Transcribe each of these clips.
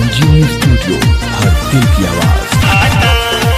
संजीवनी स्टूडियो हर दिल की आवाज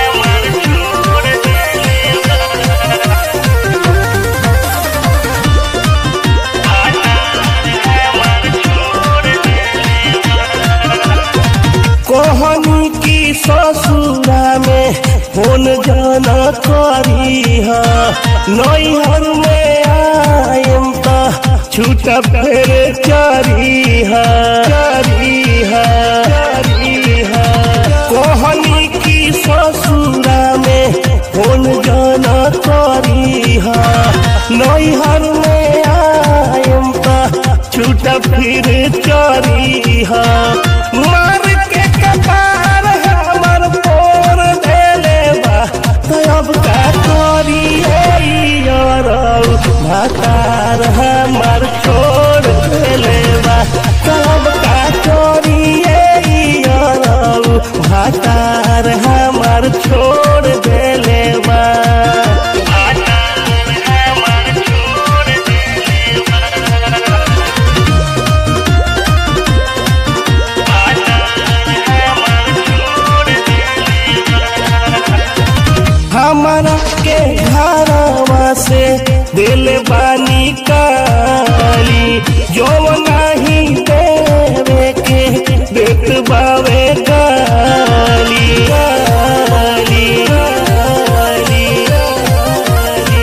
कोहनी की ससुरा में फोन जाना करी हा नैहर में आयम त छूट फेर चरी हा चरी हा चरी हा कोहनी की ससुरा में फोन जाना करी हा नैहर में आयम त छूट फिर चरी हा मार के कपार हमर पोर देले बा तो अब का करी यारौ भातार हमर छोड़ देले बा तो अब का करी यारौ भातार हमर छोड़ देले बा हमारा के घरवा से दिल बानी काली जो नहीं देवे के देत बावे गाली गाली गाली गाली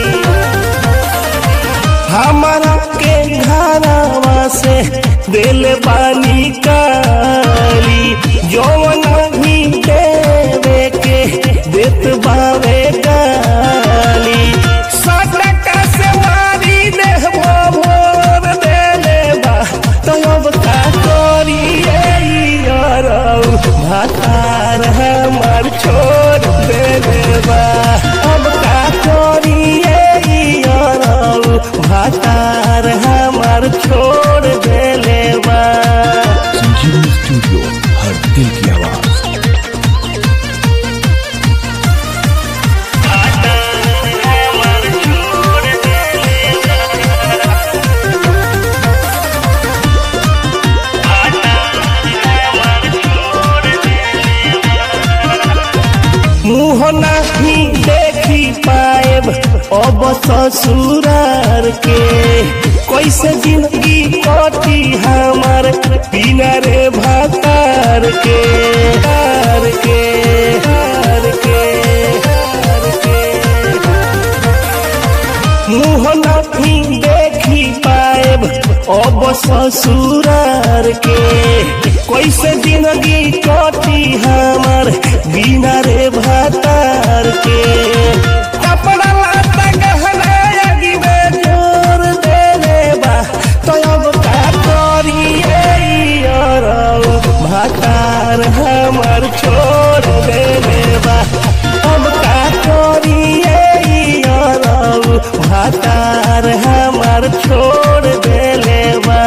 हमारा के घरवा से दिल बानी काली जो नहीं देवे के देत बावे गाली सटका से मारी देह मोर देले बा तो अब का करी यारौ भातार हमार छोड़ देले बा अब का करी यारौ भातार हमार छोड़ देले बा संजीवनी स्टूडियो हर दिल की आवाज मुँह नहीं देखी पाएब अब ससुरार के कैसे जिंदगी कटी हमार बिना रे भातार के हार के हार के हार के मुँह नहीं देखी पाएब अब ससुरार के कैसे जिंदगी कटी हमार बिना रे भातार के कपड़ा लाता गहना आगी में जोर देले बा तो अब का करी यारौ भातार हमार छोड़ देले बा अब का करी यारौ भातार हमार छोड़ देले बा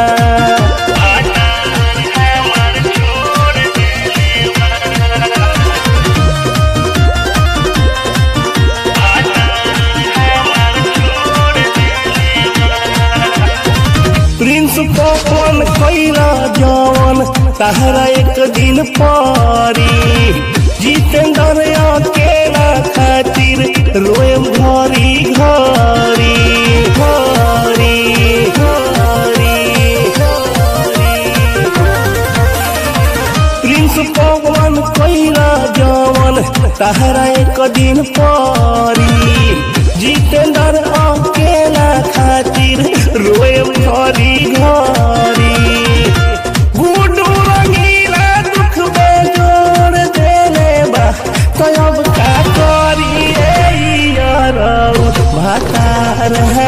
प्रिंस पवन कैला जवन तहरा एक दिन पारी जितेंद्र अकेला खातिर रोएम घरी घरी घरी घरी घरी प्रिंस पवन कैला जवन तहरा एक दिन पारी जितेंद्र अकेला खातिर रोए घरी घरी गुडू रंगीला दुख बेजोड़ देले बा तो अब का करी यारौ भातार